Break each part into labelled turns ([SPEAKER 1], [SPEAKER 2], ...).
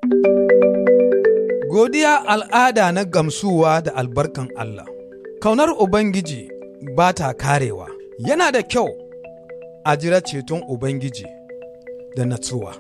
[SPEAKER 1] Godiya al'ada na gamsuwa da albarkan Allah. Kaunar Ubangiji ba ta karewa. Yana da kyau a jira ceton Ubangiji da natsuwa.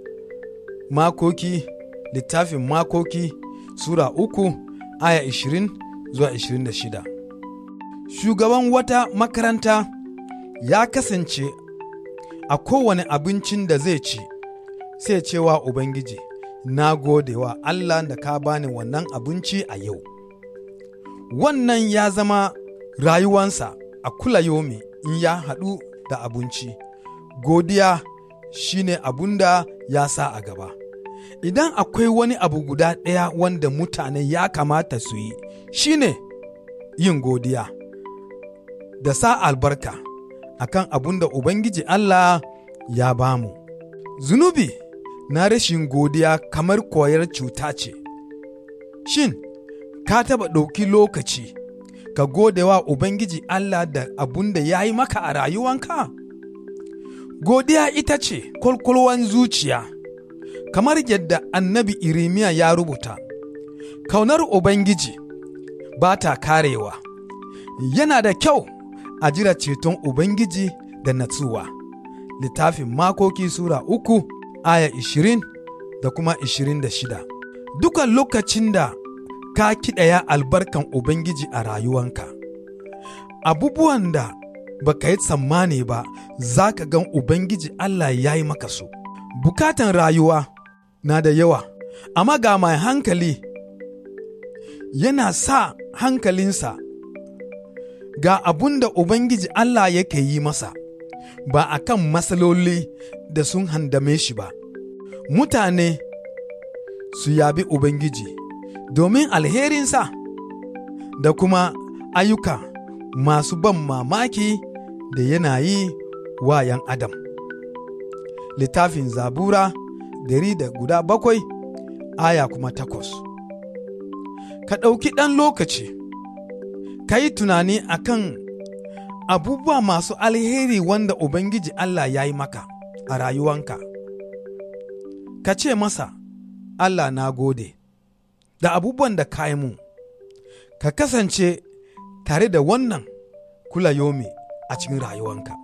[SPEAKER 1] Makoki, littafin Makoki, Sura uku, aya ishirin zuwa ishirin da shida. Shugaban wata makaranta ya kasance a kowane abincin da zai ci, sai cewa Ubangiji, na gode wa Allah da ka bani wannan abinci a yau. Wannan ya zama rayuwansa a kula yomi in ya haɗu da abinci. Godiya shi ne abun da ya sa a gaba. Idan akwai wani abu guda ɗaya wanda mutane ya kamata su yi, shi ne yin godiya. Da sa albarka akan abun da Ubangiji Allah ya bamu. Zunubi na rashin godiya kamar koyar cuta ce. Shin, ka taɓa ɗauki lokaci ka gode wa Ubangiji Allah da abun da ya yi maka a rayuwanka? Godiya ita ce kwalkwalwan zuciya, kamar yadda annabi Irimiya ya rubuta, kaunar Ubangiji ba ta karewa, yana da kyau a jira ceton Ubangiji da natsuwa. Littafin Makoki Sura uku aya ishirin da kuma ishirin da shida. Dukan lokacin da ka kiɗaya albarkan Ubangiji a rayuwanka, abubuwan da baka yi tsammani ba za ka gan Ubangiji Allah ya yi maka su. Bukatan rayuwa na da yawa, amma ga mai hankali yana sa hankalinsa ga abun da Ubangiji Allah yake yi masa, ba a kan matsaloli da sun handame shi ba. Mutane su yabi Ubangiji domin alherinsa da kuma ayyuka masu ban mamaki da yana yi wa ‘yan Adam. Littafin Zabura dari da guda bakwai aya kuma takwas. Ka ɗauki ɗan lokaci, ka yi tunani a kan abubuwa masu alheri wanda Ubangiji Allah ya yi maka a rayuwanka. Ka ce masa, Allah na gode, da abubuwan da ka yi mun, ka kasance tare da wannan kula yomi a cikin rayuwanka.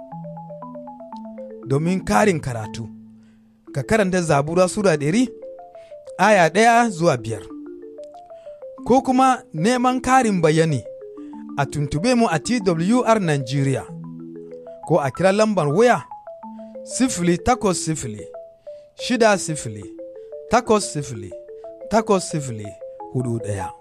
[SPEAKER 1] Domin karin karatu, ka karanta zabura Sura ɗari, aya ɗaya zuwa biyar. Ko kuma neman karin bayani a tuntube mu a TWR Nigeria, ko a kira lambar waya sifili takwas sifili, shida sifili, takwas sifili, takwas sifili, hudu ɗaya.